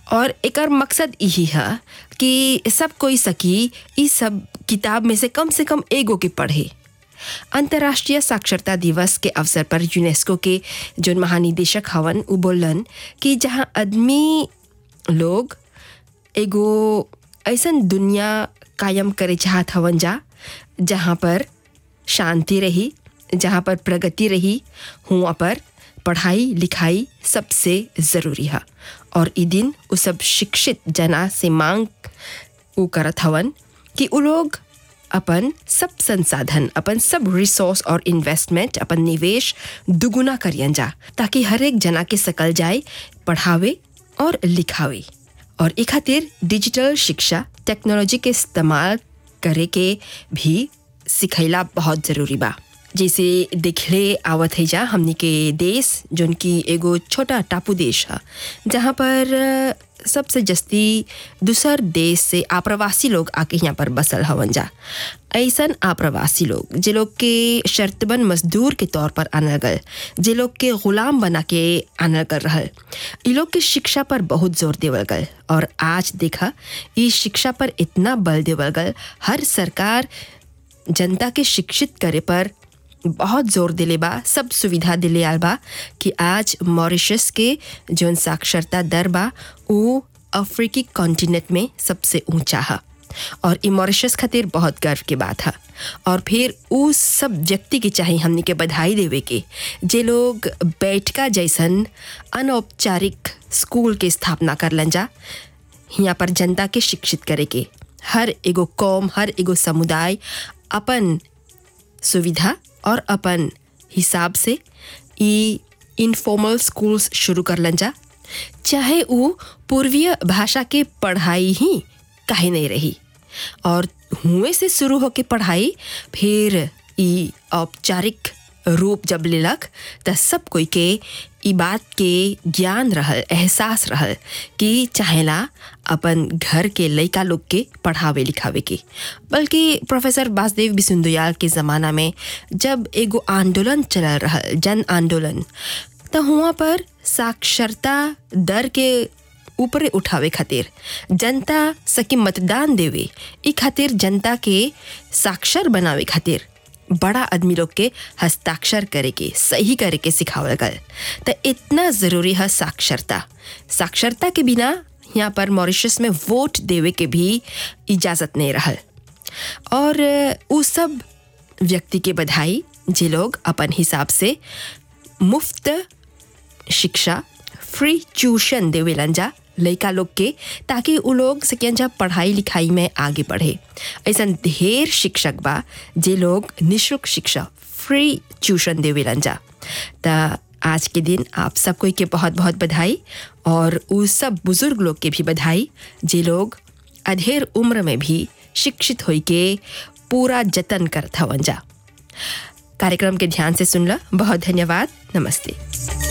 और एकर मकसद यही है कि सब कोई सकी इस सब किताब में से कम से कम एगो के पढ़े अंतर्राष्ट्रीय साक्षरता दिवस के अवसर पर यूनेस्को के जो महानिदेशक हवन उ बोलन कि जहाँ आदमी लोग एगो ऐसन दुनिया कायम करे चाहत हवन जा जहाँ पर शांति रही जहाँ पर प्रगति रही हुआ पर पढ़ाई लिखाई सबसे ज़रूरी है और ई दिन उ सब शिक्षित जना से मांग उ करत हवन कि उ लोग अपन सब संसाधन अपन सब रिसोर्स और इन्वेस्टमेंट अपन निवेश दुगुना करियन जा ताकि हर एक जना के सकल जाए पढ़ावे और लिखावे और ई खातिर डिजिटल शिक्षा टेक्नोलॉजी के इस्तेमाल करे के भी सिखैला बहुत ज़रूरी बा जैसे देखले आवत है जा हमनी के देश जोन की एगो छोटा टापू देश है जहाँ पर अ, सबसे जस्ती दूसर देश से आप्रवासी लोग आके यहाँ पर बसल हवन जा ऐसन आप्रवासी लोग जे लोग के शर्तबन मजदूर के तौर पर आनल गल जे लोग के गुलाम बना के आनल कर रहल ई लोग के शिक्षा पर बहुत जोर देवल गल और आज देखा इस शिक्षा पर इतना बल देवल गल हर सरकार जनता के शिक्षित करे पर बहुत जोर दिले बा सब सुविधा दिले आल बा कि आज मॉरिशस के जौन साक्षरता दर बा वो अफ्रीकी कॉन्टिनेंट में सबसे ऊंचा है और ई मॉरिशस खातिर बहुत गर्व के बात है और फिर उस सब व्यक्ति के चाहे हमने के बधाई देवे के जे लोग बैठका जैसन अनौपचारिक स्कूल के स्थापना करलन जा यहाँ पर जनता के शिक्षित करे के हर एगो कौम हर एगो समुदाय अपन सुविधा और अपन हिसाब से ई इनफॉर्मल स्कूल्स शुरू करलन जा चाहे वो पूर्वीय भाषा के पढ़ाई ही काहे नहीं रही और हुए से शुरू होके पढ़ाई फिर ई औपचारिक रूप जब लेलक त सब कोई के ई बात के ज्ञान रहल एहसास रहल कि चाहेला अपन घर के लइका लोग के पढ़ावे लिखावे के बल्कि प्रोफेसर वासुदेव बिसुंदुयाल के ज़माना में जब एगो आंदोलन चलल रहल जन आंदोलन त हुआ पर साक्षरता दर के ऊपरे उठावे खातिर जनता सके मतदान देवे ई खातिर जनता के साक्षर बनावे खातिर बड़ा आदमी लोग के हस्ताक्षर करे के सही करे के सिखावल गल त इतना ज़रूरी है साक्षरता साक्षरता के बिना यहाँ पर मॉरिशस में वोट देवे के भी इजाज़त नहीं रहल और उ सब व्यक्ति के बधाई जे लोग अपन हिसाब से मुफ्त शिक्षा फ्री ट्यूशन देवेलन जा लइका लोग के ताकि उ लोग सकियन जा पढ़ाई लिखाई में आगे बढ़े ऐसा ढेर शिक्षक बा जे लोग निःशुल्क शिक्षा फ्री ट्यूशन देवेलन जा त आज के दिन आप सब कोई के बहुत बहुत बधाई और उ सब बुजुर्ग लोग के भी बधाई जे लोग अधेर उम्र में भी शिक्षित होई के पूरा जतन करत हवन जा कार्यक्रम के ध्यान से सुनला बहुत धन्यवाद नमस्ते